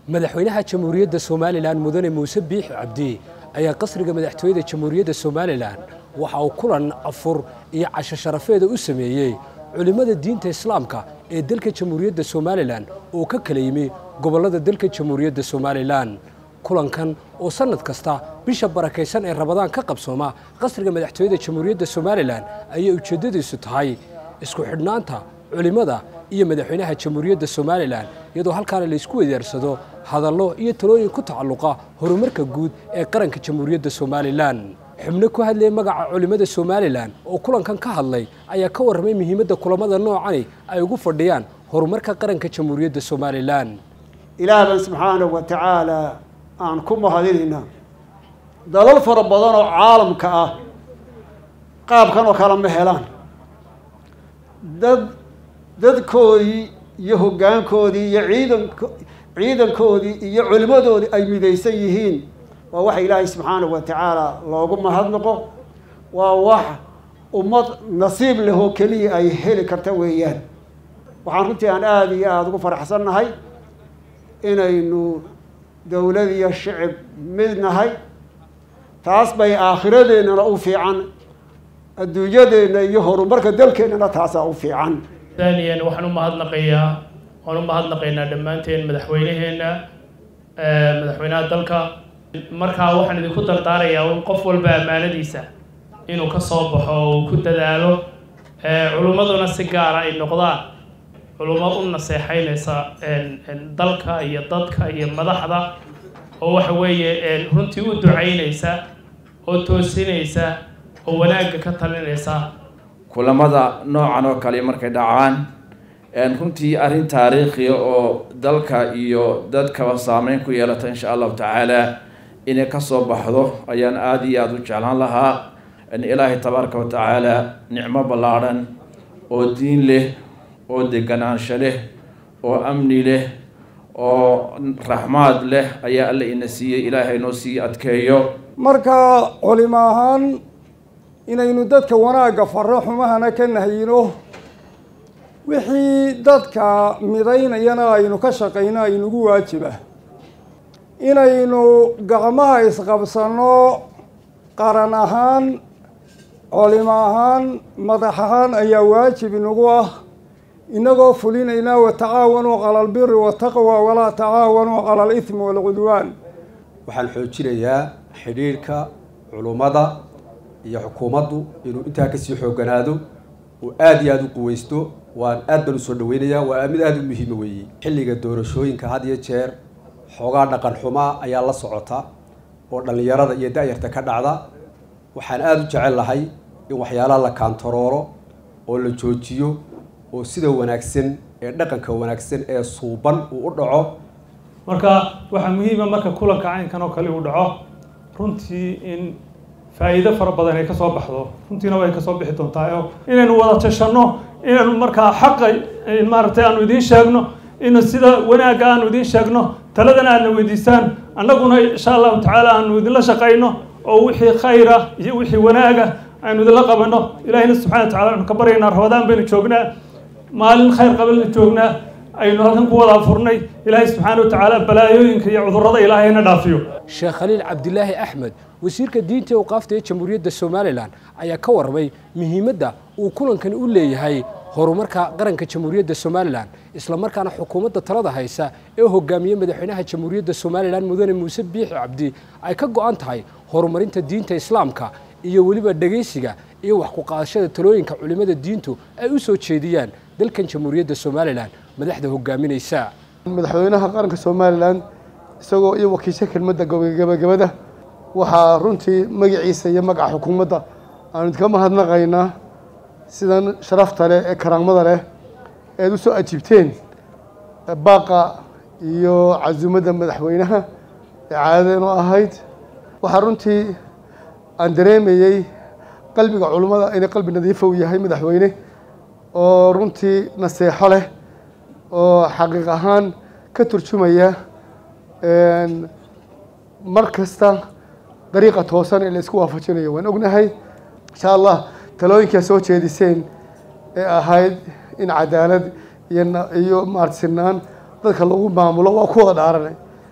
madaxweynaha jamhuuriyadda somalilan mudane muuse biixi cabdi ayaa qasriga madaxtooyada jamhuuriyadda somalilan waxa uu kulan afur iyo casho sharafeeda u sameeyey culimmada diinta islaamka ee dalka jamhuuriyadda somalilan oo ka kala yimi gobollada dalka jamhuuriyadda somalilan kulankan oo sannad kasta bisha barakaysan ee rabadaan ka qabsooma qasriga madaxtooyada jamhuuriyadda somalilan ayay ujeeddadiisu tahay isku xidhnaanta culimmada iyo madaxweynaha jamhuuriyadda somalilan iyadoo halkaana laysku wedaarsado hadallo iyo talooyin ku tacalluqa horumarka guud ee qaranka jamhuuriyadda somalilan xubno ku hadlayay magaca culimmada somalilan oo kulankan ka hadlay ayaa ka warramay muhiimadda kulamada noocani ay ugu fadhiyaan horumarka qaranka jamhuuriyadda somalilan ilaah baan subxaanahu wa tacaala aan ku mahadinaynaa dalal fara badan oo caalamka ah qaabkan oo kale ma helaan dad dadkoodii iyo hoggaankoodii iyo ciidank ciidankoodii iyo culimmadoodii ay midaysan yihiin waa waxa ilaahay subxaanahu wa tacaala loogu mahadnaqo waa wax ummad nasiib leh oo keliya ay heli karta weeyaan waxaan runtii aan aada iyo aada ugu faraxsannahay inaynu dowlad iyo shicib mid nahay taas bay aakhiradeennana u fiican adduunyadeenna iyo horumarka dalkeennana taasaa u fiican daaniyan waxaan u mahadnaqayaa waan u mahadnaqaynaa dhammaanteen madaxweyneheenna madaxweynaha dalka markaa waxaan idinku dardaarayaa un qof walba ammaanadiisa inuu ka soo baxo oo uu ku dadaalo culummaduna si gaara ay noqdaan culummo u naseexeynaysa dalka iyo dadka iyo madaxda oo waxa weeye runtii u ducaynaysa oo toosinaysa oo wanaagga ka talinaysa kulamada noocan oo kale markay dhacaan runtii arrin taariikhiya oo dalka iyo dadkaba saameyn ku yeelata insha allahu tacaala inay kasoo baxdo ayaan aada iyo aada u jeclaan lahaa ilaahay tabaaraka wa tacaala nicmo ballaadhan oo diin leh oo deganaansho leh oo amni leh oo raxmaad leh ayaa alla ina siiyey ilaahay noo sii adkeeyo marka culimo ahaan inaynu dadka wanaagga farro xumahana ka nahyino wixii dadka midaynayana aynu ka shaqayno aynugu waajiba inaynu gacmaha isqabsanno qaran ahaan culimo ahaan madax ahaan ayaa waajib inagu ah inagoo fulinaynaa watacaawanuu cala albiri wataqwa walaa tacaawanuu cala alithmi waalcudwaan waxaan xoojinayaa xidhiirhka culummada iyo xukuumaddu inuu intaa kasii xoogganaado uu aada iyo aada u quweysto waan aad baan usoo dhaweynayaa waa mid aada u muhiima weeye xilliga doorashooyinka had iyo jeer xoogaa dhaqan xumaa ayaa la socota oo dhallinyarada iyo da-yarta ka dhacda waxaan aada u jecel lahay in waxyaalaha la kaantarooro oo la joojiyo oo sida wanaagsan ee dhaqanka wanaagsan ee suuban uu u dhaco marka waxaa muhiima marka kulanka caynkan oo kale uu dhaco runtii in faa'iido fara badan ay ka soo baxdo runtiina way ka soo bixi doontaa oo inaynu wada tashanno inaynu markaa xaqa maaragtay aanu idiin sheegno in sida wanaagga aanu idiin sheegno taladana aadna weydiisaan annaguna insha allahu tacaala aanu idinla shaqayno oo wixii khayra iyo wixii wanaaga aynu idinla qabanno ilaahina subxana wa tacala aynu ka baryaynaa rabadaan baynu joognaa maalin khayr qabanna joognaa aynu halkan ku wada furnay ilaahay subxaana wa tacaala balaayooyinka iyo cudurrada ilaahayna dhaafiyo sheekh khaliil cabdilaahi axmed wasiirka diinta ee awqaafta ee jamhuuriyadda somalilan ayaa ka warramay muhiimadda uu kulankani u leeyahay horumarka qaranka jamhuuriyadda somalilan islamarkaana xukuumadda talada haysa ee hogaamiye madaxweynaha jamhuuriyadda somalilan mudane muuse biixi cabdi ay ka go-an tahay horumarinta diinta islaamka iyo weliba dhegaysiga iyo wax ku qaadashada talooyinka culimmada diintu ay u soo jeediyaan dalkan jamhuuriyadda somalilan madaxda hogaaminaysa madaxweynaha qaranka somalilan isagoo iyo wakiisha kelmadda gabagabada waxaa runtii magaciisa iyo magaca xukuumadda aanu idinka mahadnaqaynaa sidan sharafta leh ee karaamada leh eed u soo ajiibteen baaqa iyo casuumadda madaxweynaha ee caadadeenoo ahayd waxaa runtii aan dareemayey qalbiga culummada inay qalbi nadiifa u yahay madaxweyne oo runtii naseexo leh oo xaqiiq ahaan ka turjumaya mar kasta dariiqa toosan ee la isku waafajinayo waan ognahay insha allah talooyinkaa soo jeediseen ee ahayd in cadaalad iyo na- iyo maarata sinaan dadka lagu maamulo waa ku wada dhaaranay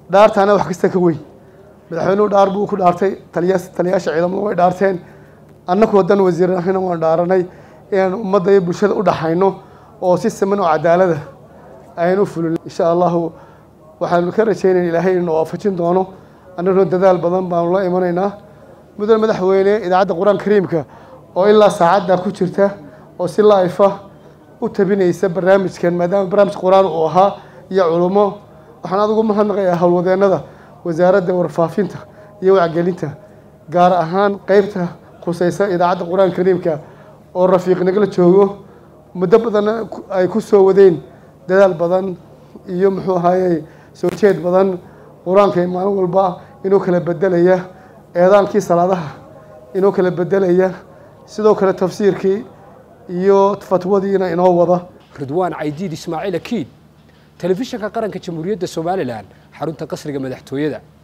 dhaartaana wax kasta ka weyn madaxweynuhu dhaar buu ku dhaartay taliya taliyaasha ciidamadu way dhaarteen annagu hadan wasiir ahina waan dhaaranay inaan ummadda iyo bulshada u dhaxayno oo si siman oo cadaalada ayaan u fulin insha allahu waxaanu ka rajaynayna ilaahay inuu waafajin doono annaguna dadaal badan baanu la imanaynaa mudane madaxweyne idaacadda qur-aan kariimka oo ilaa saacadda ku jirta oo si laifa u tabinaysa barnaamijkan maadaama barnaamij qur-aan uu ahaa iyo culummo waxaan adigu mahadnaqayaa howlwadeennada wasaaradda warfaafinta iyo wacgelinta gaar ahaan qeybta khuseysa idaacadda qur-aan kariimka oo rafiiq nagala joogo muddo badanna ay ku soo wadeen dadaal badan iyo muxuu ahaaye soo jeed badan qur-aanka maalin walba inuu kala bedelaya eedaankii salaadaha inuu kala bedelaya sidoo kale tafsiirkii iyo fatwadiina inoo wada ridwaan caydiid ismaaciil akiid telefishinka qaranka jamhuuriyadda somalilan xarunta qasriga madaxtooyada